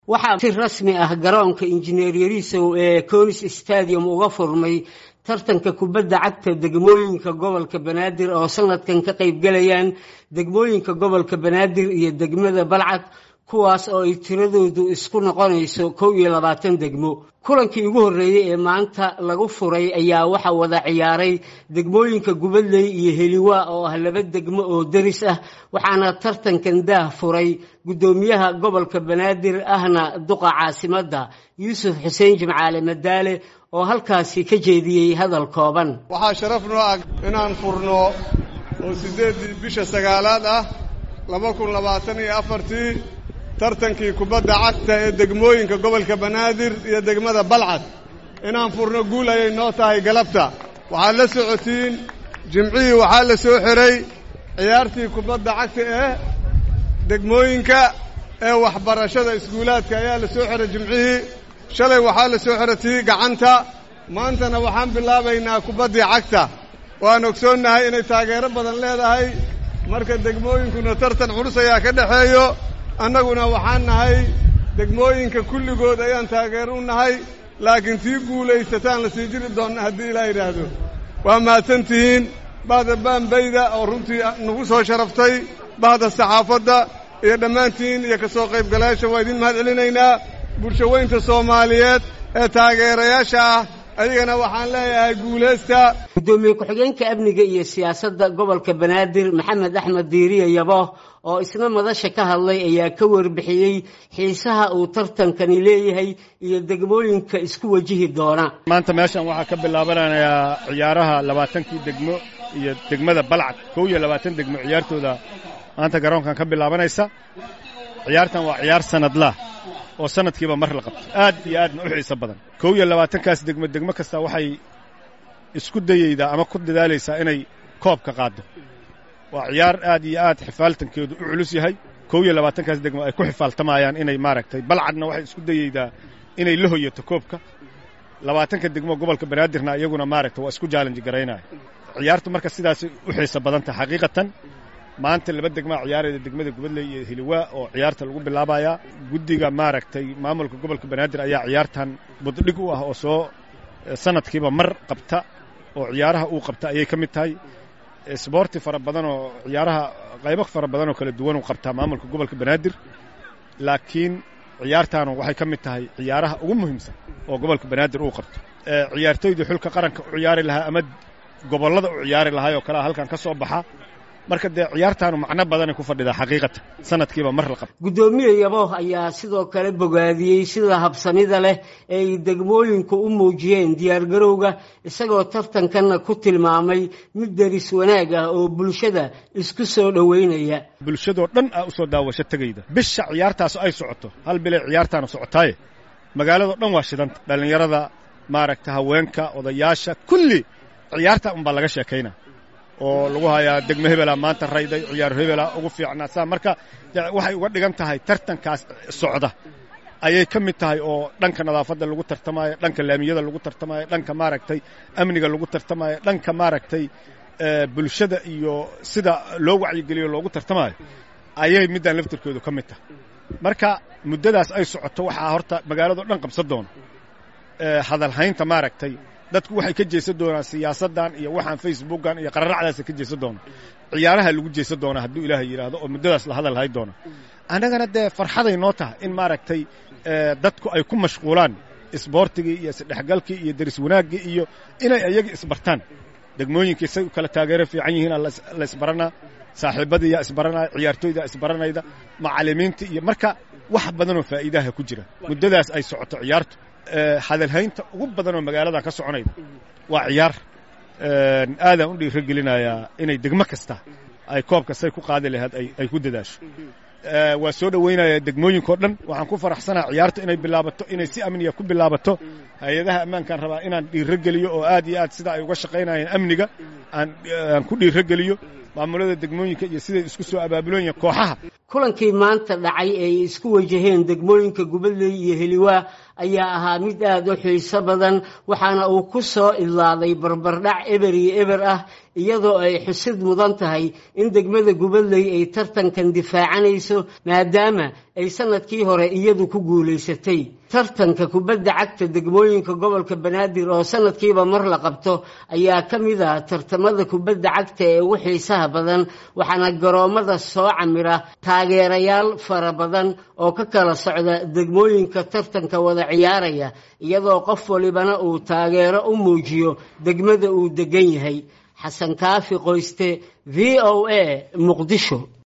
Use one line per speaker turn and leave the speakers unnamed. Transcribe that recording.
waxaa si rasmi ah garoonka injineer yarisow ee conis stadium uga furmay tartanka kubadda cagta degmooyinka gobolka banaadir oo sanadkan ka qaybgalayaan degmooyinka gobolka banaadir iyo degmada balcad kuwaas oo ay tiradoodu isku noqonayso kow iyo labaatan degmo kulankii ugu horreeyey ee maanta lagu furay ayaa waxaa wada ciyaaray degmooyinka gubadley iyo heliwa oo ah laba degmo oo deris ah waxaana tartankan daah furay guddoomiyaha gobolka banaadir ahna duqa caasimadda yuusuf xuseen jimcaale madaale oo halkaasi ka jeediyey hadal kooban
waxaa sharaf noo ah inaan furno oo siddeeddii bisha sagaalaad ah laba kun labaatan iyo afartii tartankii kubadda cagta ee degmooyinka gobolka banaadir iyo degmada balcad inaan furno guul ayay noo tahay galabta waxaad la socotiin jimcihii waxaa la soo xiray ciyaartii kubadda cagta ee degmooyinka ee waxbarashada iskuulaadka ayaa la soo xiray jimcihii shalay waxaa la soo xiray tii gacanta maantana waxaan bilaabaynaa kubaddii cagta waan ogsoonnahay inay taageero badan leedahay marka degmooyinkuna tartan culus ayaa ka dhexeeyo annaguna waxaan nahay degmooyinka kulligood ayaan taageero u nahay laakiin tii guulaysataan la sii jiri doonna haddii ilaa yidhaahdo waa mahadsan tihiin bahda baanbayda oo runtii nagu soo sharaftay bahda saxaafadda iyo dhammaantiin iyo ka soo qaybgalayaasha waa idin mahad celinaynaa bulshaweynta soomaaliyeed ee taageerayaasha ah adigana waxaan leeyahay guulaysta
guddoomiye ku-xigeenka amniga iyo siyaasadda gobolka banaadir maxamed axmed diiriye yabo oo isna madasha ka hadlay ayaa ka warbixiyey xiisaha uu tartankani leeyahay iyo degmooyinka isku wajihi doona
maanta meeshan waxaa ka bilaabanayaa ciyaaraha labaatankii degmo iyo degmada balcad kow iyo labaatan degmo ciyaartooda maanta garoonkan ka bilaabanaysa ciyaartan waa ciyaar sanadlah oo sanadkiiba mar la qabto aad iyo aadna u xiiso badan kow iyo labaatankaas degmo degmo kasta waxay isku dayeydaa ama ku dadaalaysaa inay koobka qaaddo waa ciyaar aad iyo aad xifaaltankeedu u culus yahay kow iyo labaatankaas degmo ay ku xifaaltamayaan inay maaragtay balcadna waxay isku dayeydaa inay la hoyato koobka labaatanka degmo gobolka banaadirna iyaguna maaragta waa isku jaalanji garaynaya ciyaartu marka sidaasay u xiiso badan tahay xaqiiqatan maanta laba degmaa ciyaarayda degmada gubadley iyo hiliwaa oo ciyaarta lagu bilaabayaa guddiga maaragtay maamulka gobolka banaadir ayaa ciyaartan buddhig u ah oo soo sanadkiiba mar qabta oo ciyaaraha uu qabta ayay ka mid tahay sboorti fara badan oo ciyaaraha qaybo fara badan oo kala duwan uu qabtaa maamulka gobolka banaadir laakiin ciyaartaanu waxay ka mid tahay ciyaaraha ugu muhiimsan oo gobolka banaadir uu qabto ciyaartoydii xulka qaranka u ciyaari lahaa ama gobollada u ciyaari lahaa oo kalea halkan ka soo baxa marka dee ciyaartaanu macno badanay ku fadhidaa xaqiiqatan sanadkiiba mar la qabto
guddoomiye yabo ayaa sidoo kale bogaadiyey sida habsamida leh ee ay degmooyinku u muujiyeen diyaargarowga isagoo tartankanna ku tilmaamay mid deris wanaag ah oo bulshada isku soo dhoweynaya
bulshadoo dhan aa u soo daawasho tegayda bisha ciyaartaasu ay socoto hal bilay ciyaartaanu socotaaye magaaladoo dhan waa shidanta dhallinyarada maaragta haweenka odayaasha kulli ciyaarta unbaa laga sheekaynaa oo lagu hayaa degmo hebela maanta rayday ciyaar hebela ugu fiicnaa saa marka waxay uga dhigan tahay tartankaas socda ayay ka mid tahay oo dhanka nadaafadda lagu tartamaayo dhanka laamiyada lagu tartamaayo dhanka maaragtay amniga lagu tartamaayo dhanka maaragtay bulshada iyo sida loo wacyigeliyo loogu tartamaayo ayay middan laftirkoodu ka mid tahay marka muddadaas ay socoto waxaa horta magaaladao dhan qabsan doona hadalhaynta maaragtay dadku waxay ka jeesan doonaan siyaasaddan iyo waxaan facebookan iyo qararacdaasa ka jeesan doonaan ciyaaraha lagu jeesan doonaa hadduu ilaahay yidhaahdo oo muddadaas la hadal hay doona annagana dee farxaday noo tahay in maaragtay dadku ay ku mashquulaan isboortigii iyo isdhexgalkii iyo deris wanaaggii iyo inay ayaga isbartaan degmooyinkii say u kala taageero fiican yihiin la isbaranaa saaxiibadiiyaa isbaranaya ciyaartooydaa isbaranayda macallimiinta iyo marka wax badanoo faa'iidaha ku jira muddadaas ay socoto ciyaartu hadalhaynta ugu badan oo magaaladan ka soconayda waa ciyaar aadaan u dhiiro gelinayaa inay degmo kasta ay koobka say ku qaadi lahayd ay ku dadaasho waa soo dhowaynayaa degmooyinkao dhan waxaan ku faraxsanaa ciyaarta inay bilaabato inay si amniya ku bilaabato hay-adaha ammaankaan rabaa inaan dhiirogeliyo oo aad iyo aad sida ay uga shaqaynayeen amniga aan aan ku dhiirogeliyo maamulada degmooyinka iyo siday isku soo abaabuloyiin kooxaha
kulankii maanta dhacay ee ay isku wajaheen degmooyinka gubadley iyo heliwaa ayaa ahaa mid aad u xiiso badan waxaana uu ku soo idlaaday barbardhac eber iyo eber ah iyadoo ay xusid mudan tahay in degmada gubadley ay tartankan difaacanayso maadaama ay sanadkii hore iyadu ku guulaysatay tartanka kubadda cagta degmooyinka gobolka banaadir oo sanadkiiba mar la qabto ayaa ka mid ah tartamada kubadda cagta ee ugu xiisaha badan waxaana garoommada soo camira taageerayaal fara badan oo ka kala socda degmooyinka tartanka wada ciyaaraya iyadoo qof walibana uu taageero u muujiyo degmada uu degan yahay xasan kaafi qoyste v o a muqdisho